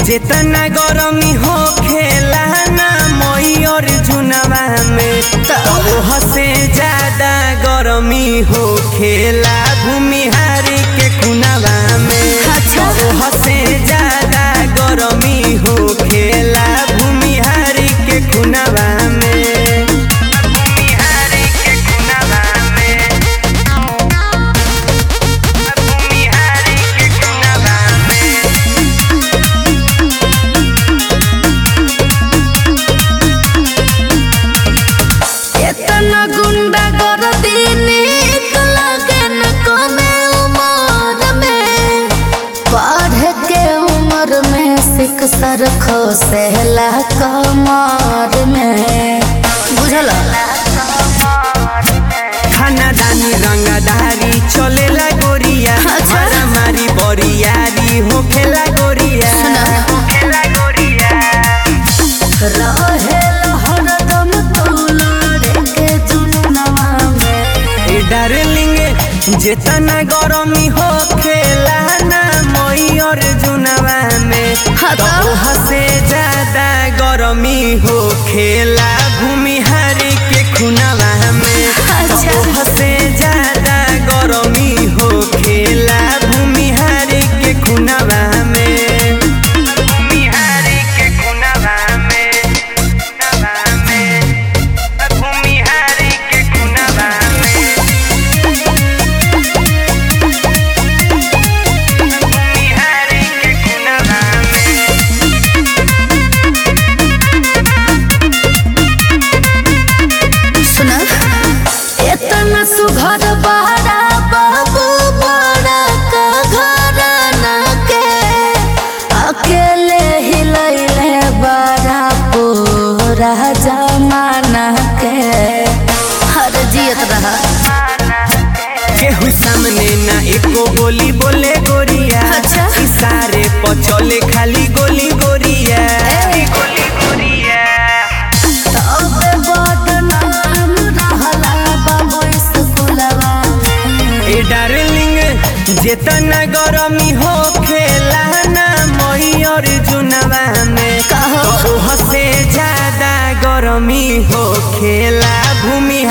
जितना गरमी हो खेला ना मई और जुनवा में ओह से ज्यादा गरमी हो खेला भूमिहारी के खुनवा में अच्छा। ओह से ज्यादा गरमी हो खेला भूमिहारी के खुनवा में भूमिहारी के खुनवा में भूमिहारी के खुनवा में एतना गुंडा कर दीनी तो लगे न कमे उमर में पढ़ के उम्र में सिख सर खोसेला कमर में बुझल खानादानी रंगदारी चलेला गोरिया अच्छा। मारामारी बरियारी होखेला गोरिया सुना। होखेला गोरिया रहे हरदम तोलरे के जुनवा में ए डार्लिंग जितना गरमी होखेला ना मई और जुनवा में हाँ तो? तो से ज्यादा गरमी होखेला भूमिहारी के खुनवा में अच्छा। तो से ज्यादा गरमी होखेला भूमिहारी के खुनवा में भूमिहारी के खुनवा में खुनवा में भूमिहारी के खुनवा में भूमिहारी के खुनवा में सुना इतना सुघर बहरा बाबू बड़ा का घर न के अकेले ही लैले बड़ा पूरा जमाना के हर जियत रहा केहू सामने ना एको गोली बोले गोरिया अच्छा। इशारे पर चले खाली गोली गोरिया ए। गोली गोरिया तब बदनाम रहला बाबू स्कूलवा ए डार्लिंग जितना गरमी हो खेला ना मई और जुनवा में कहो। तो ओह से ज्यादा गरमी हो खेला भूमि